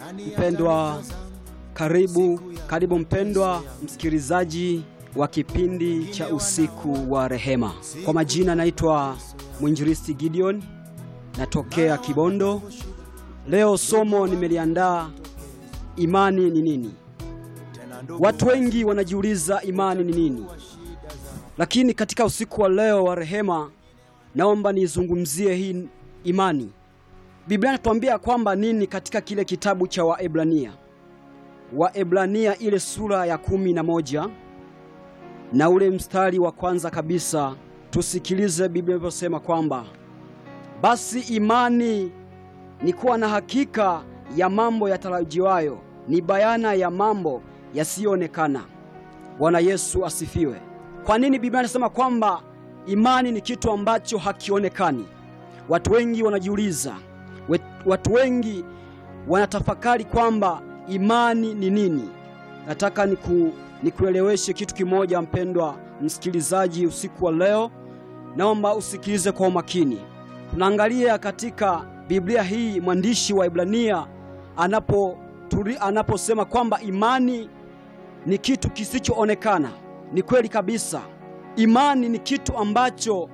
Mpendwa, karibu karibu mpendwa msikilizaji wa kipindi cha usiku wa rehema. Kwa majina naitwa mwinjilisti Gideon, natokea Kibondo. Leo somo nimeliandaa, imani ni nini? Watu wengi wanajiuliza imani ni nini, lakini katika usiku wa leo wa rehema, naomba nizungumzie hii imani. Biblia inatuambia kwamba nini katika kile kitabu cha Waebrania, Waebrania ile sura ya kumi na moja na ule mstari wa kwanza kabisa, tusikilize Biblia inavyosema kwamba basi imani ni kuwa na hakika ya mambo yatarajiwayo, ni bayana ya mambo yasiyoonekana. Bwana Yesu asifiwe. Kwa nini Biblia inasema kwamba imani ni kitu ambacho hakionekani? Watu wengi wanajiuliza, watu wengi wanatafakari kwamba imani ni nini. Nataka niku, nikueleweshe kitu kimoja, mpendwa msikilizaji, usiku wa leo, naomba usikilize kwa umakini. Tunaangalia katika Biblia hii mwandishi wa Ibrania anapo anaposema kwamba imani ni kitu kisichoonekana. Ni kweli kabisa, imani ni kitu ambacho